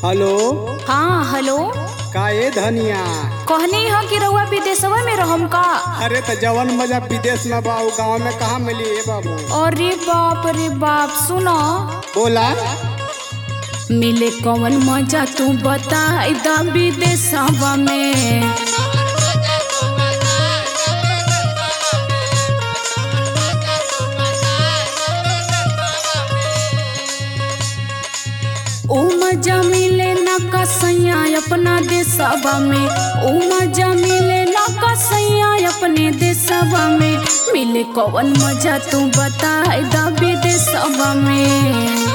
hello हाँ hello का ए धनिया कहनी ह कि रउआ विदेशवा में रहम का अरे त जवन मजा विदेश में बा उ गाँव में कहाँ मिली ए बाबू अरे बाप रे बाप सुनो बोला मिले कौन मजा तू बता दा विदेशवा में ओ मजा मिले ना कसैया अपना देशवा में ओ मजा मिले ना कसैया अपने देशवा में मिले कौन मजा तू बता दा विदेशवा में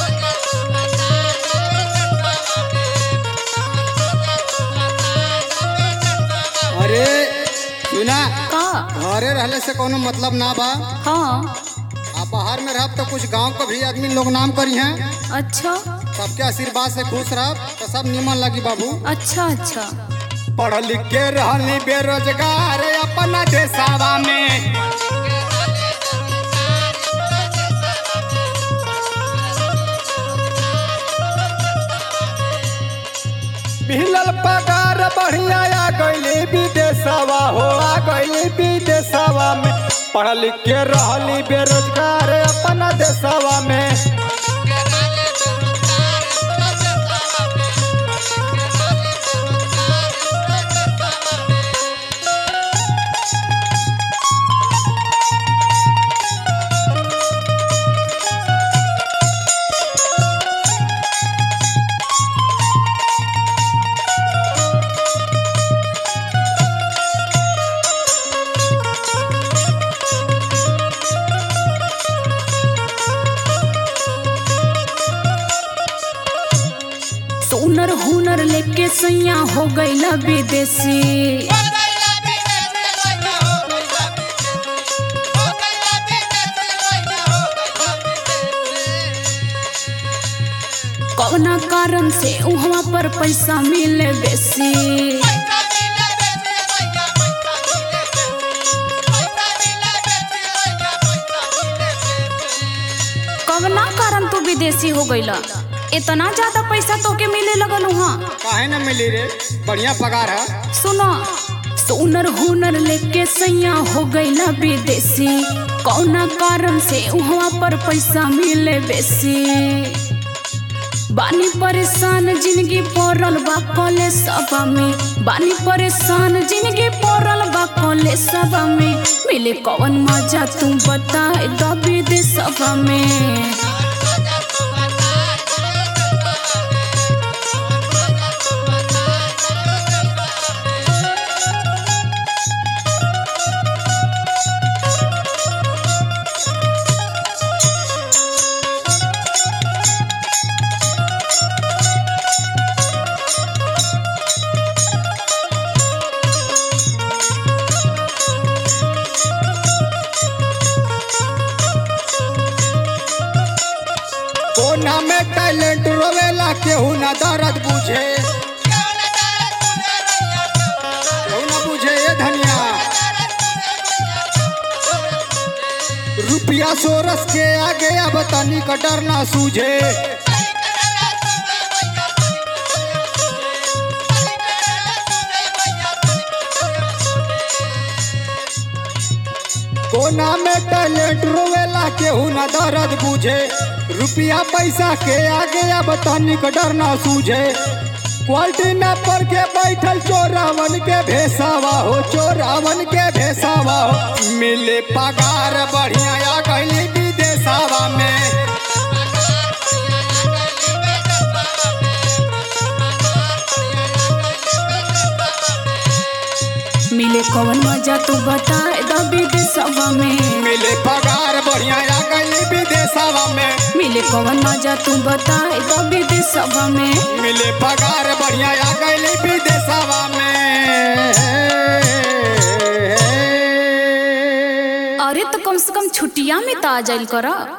अरे सुना का घरे रहले से कोनो मतलब ना बा हाँ आ बाहर में रहब तो कुछ गांव के भी आदमी लोग नाम करी हैं अच्छा सबके आशीर्वाद से खुश रहब तो सब निमन लगी बाबू अच्छा अच्छा पढ़ लिख के रहली बेरोजगार अपना देशवा में मिलल पगार बढ़िया आ गईली विदेशवा हो आ गईली विदेशवा में पढ़ लिख के रहली बेरोजगार अपना देशवा में सोनर हुनर लेके सैया हो गईला विदेशी कौना कारण से उहवा पर पैसा मिले बेसी कवना कारण तू विदेशी हो गईला इतना ज्यादा पैसा तोके मिले लगल वहाँ काहे न मिली रे बढ़िया पगार है सुनो सोनर हुनर लेके सैया हो गईला विदेशी कौना कारण से उहवा पर पैसा मिले बेसी बानी परेशान जिंदगी पड़ल बा कॉलेज सभा में बानी परेशान जिंदगी पड़ल बा कॉलेज सभा में मिले कौन मजा तू बता द विदेश सभा में कोना में टैलेंट रोवेला केहू ना दर्द बुझे केहू ना बुझे ये धनिया रुपया सोरस के आगे अब तनी का डर ना सूझे कोना में टैलेंट रोवेला केहू ना दर्द बुझे रुपया पैसा के आगे अब तनिक डर ना सूझे क्वालिटी न पर के बैठल चोरावन के भेसावा हो चोरावन के भेसावा हो मिले पगार बढ़िया आ गईली विदेशवा में मिले कौन मजा तू बता द विदेश सभा में मिले पगार बढ़िया आ गईली विदेशवा में मिले कौन मजा तू बता द विदेश सभा में मिले पगार बढ़िया आ गईली विदेशवा में अरे तो कम से कम छुट्टिया में तो आ जाइल कर